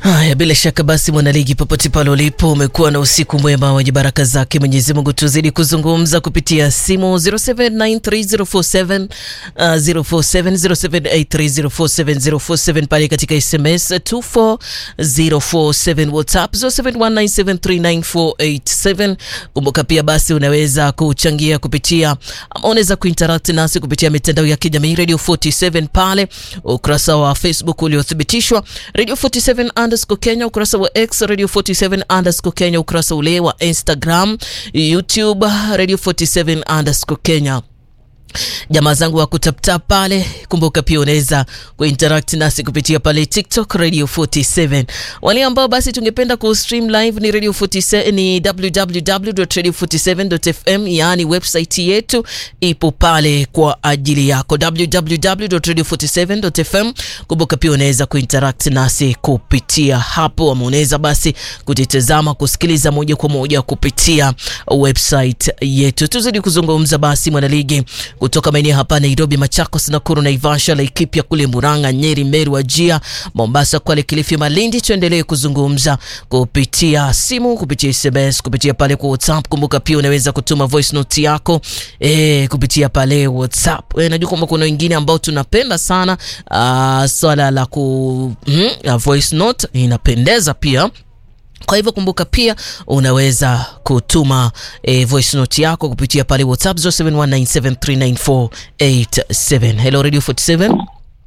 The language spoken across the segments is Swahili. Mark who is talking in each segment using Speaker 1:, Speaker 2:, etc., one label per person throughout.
Speaker 1: Haya, bila shaka basi, mwanaligi, popote pale ulipo, umekuwa na usiku mwema wenye baraka zake Mwenyezi Mungu. Tuzidi kuzungumza kupitia simu 0793047047 uh, 0787037047 pale katika SMS 24047 WhatsApp 0719739487. Kumbuka pia basi unaweza kuchangia kupitia ama unaweza kuinteract nasi kupitia mitandao ya kijamii Radio 47 pale ukurasa wa Facebook uliothibitishwa Radio 47 underscore Kenya, ukurasa wa X Radio 47 underscore Kenya, ukurasa ule wa Instagram, YouTube Radio 47 underscore Kenya. Jamaa zangu wa kutaptap pale, kumbuka pia unaweza kuinteract nasi kupitia pale TikTok Radio 47. Wale ambao basi tungependa ku stream live ni Radio 47, ni www.radio47.fm, yaani website yetu ipo pale kwa ajili yako www.radio47.fm. Kumbuka pia unaweza kuinteract nasi kupitia hapo, ama unaweza basi kutitazama kusikiliza moja kwa moja kupitia website yetu. Tuzidi kuzungumza basi mwanaligi kutoka maeneo hapa Nairobi, Machakos, Nakuru, Naivasha, Laikipia, kule Murang'a, Nyeri, Meru, Wajia, Mombasa, Kwale, Kilifi, Malindi. Tuendelee kuzungumza kupitia simu, kupitia SMS, kupitia pale kwa WhatsApp. Kumbuka pia unaweza kutuma voice note yako eh, kupitia pale WhatsApp. Eh, najua kwamba kuna wengine ambao tunapenda sana uh, swala la ku mm, uh, voice note inapendeza pia kwa hivyo kumbuka pia unaweza kutuma e, voice note yako kupitia pale WhatsApp 0719739487. Hello Radio 47.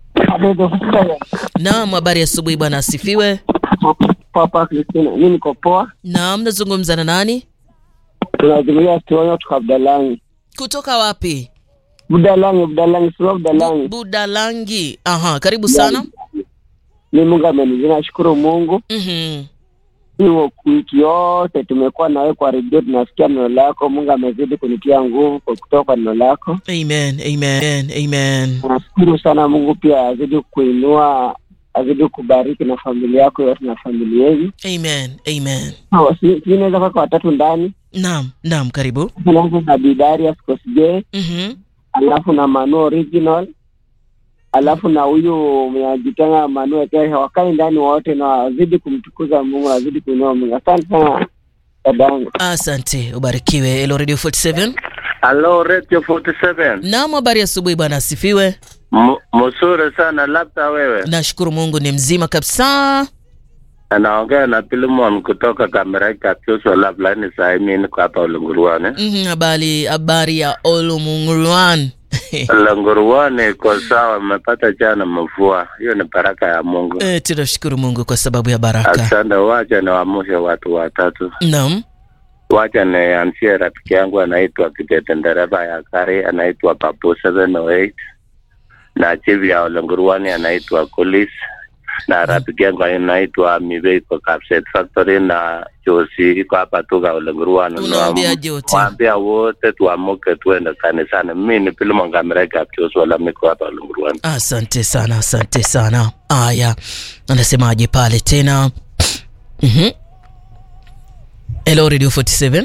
Speaker 1: Naam, habari asubuhi bwana, asifiwe.
Speaker 2: Papa Kristina, mimi niko poa.
Speaker 1: Naam, nazungumza na nani?
Speaker 2: Tunazungumzia Tionyo kutoka Budalangi.
Speaker 1: Kutoka wapi?
Speaker 2: Budalangi, Budalangi, sio Budalangi.
Speaker 1: Budalangi. Aha, karibu sana.
Speaker 2: Ni Mungu amenizina, nashukuru Mungu.
Speaker 1: Mhm.
Speaker 2: Hiyo wiki yote tumekuwa nawe kwa redio, tunasikia neno lako. Mungu amezidi kunitia nguvu kwa kutoka kwa neno lako.
Speaker 1: Amen, amen, amen.
Speaker 2: Nashukuru sana Mungu, pia azidi kuinua, azidi kubariki na familia yako yote na familia yenu.
Speaker 1: Amen, amen.
Speaker 2: Sawa, si si naweza kwaka watatu ndani,
Speaker 1: Naam, naam, karibu.
Speaker 2: tunaanza na Bidarius Kosgei
Speaker 1: Mhm.
Speaker 2: alafu na Manu original alafu na huyu mnajitenga Manu Ekere wakai ndani wote na wazidi kumtukuza Mungu, wazidi kuinua Mungu. Asante sana dadangu.
Speaker 1: Asante, ubarikiwe. Hello Radio 47.
Speaker 3: Halo Radio 47.
Speaker 1: Naam, habari asubuhi bwana, asifiwe.
Speaker 3: M- Mzuri sana labda wewe.
Speaker 1: Nashukuru Mungu ni mzima kabisa.
Speaker 3: Anaongea na Pilimon kutoka Kamerika Kyuswa labda ni saa hii mimi niko hapa Ulunguruane.
Speaker 1: Mhm, Habari habari ya Olumungurwan.
Speaker 3: Ulunguruane iko sawa, umepata jana mvua. Hiyo ni baraka ya Mungu.
Speaker 1: Eh, tunashukuru Mungu kwa sababu ya baraka.
Speaker 3: Asante, wacha niwaamshe watu watatu.
Speaker 1: Naam.
Speaker 3: Wacha nianzie rafiki yangu anaitwa Kitete, dereva ya gari anaitwa Papu 708 na chief ya Ulunguruane anaitwa Kulis na rafiki yangu anaitwa Mibe iko Kapset Factory na Josi iko hapa Tuga Ulunguruane.
Speaker 1: Unawaambia jote.
Speaker 3: Waambia wote tuamuke tuende kanisani. Mimi ni Pilimo Ngamereka Josi wala miko hapa Ulunguruane.
Speaker 1: Asante sana, asante sana. Aya, anasemaje pale tena? Mhm. Hello Radio 47.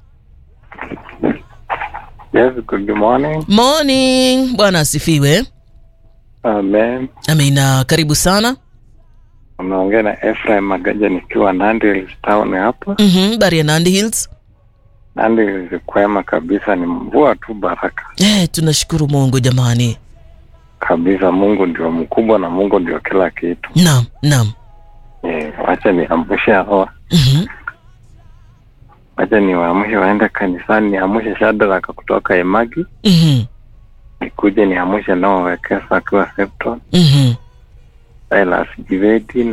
Speaker 4: Yes, good morning.
Speaker 1: Morning. Bwana asifiwe.
Speaker 4: Amen.
Speaker 1: Amina, karibu sana.
Speaker 4: Unaongea na Ephraim Magaja nikiwa Nandi Hills town hapa.
Speaker 1: Mhm, bari ya Nandi Hills.
Speaker 4: Nandi Hills kwema kabisa, ni mvua tu baraka
Speaker 1: Eh, tunashukuru Mungu jamani.
Speaker 4: kabisa. Mungu ndio mkubwa na Mungu ndio kila kitu.
Speaker 1: Naam, naam.
Speaker 4: Eh, wacha niamshe hawa,
Speaker 1: Mhm.
Speaker 4: wacha niwaamshe waende kanisani, niamshe Shadraka kutoka Emagi,
Speaker 1: Mhm.
Speaker 4: nikuje niamshe nao Wekesa akiwa Septon,
Speaker 1: Mhm.
Speaker 4: Silas Jiveti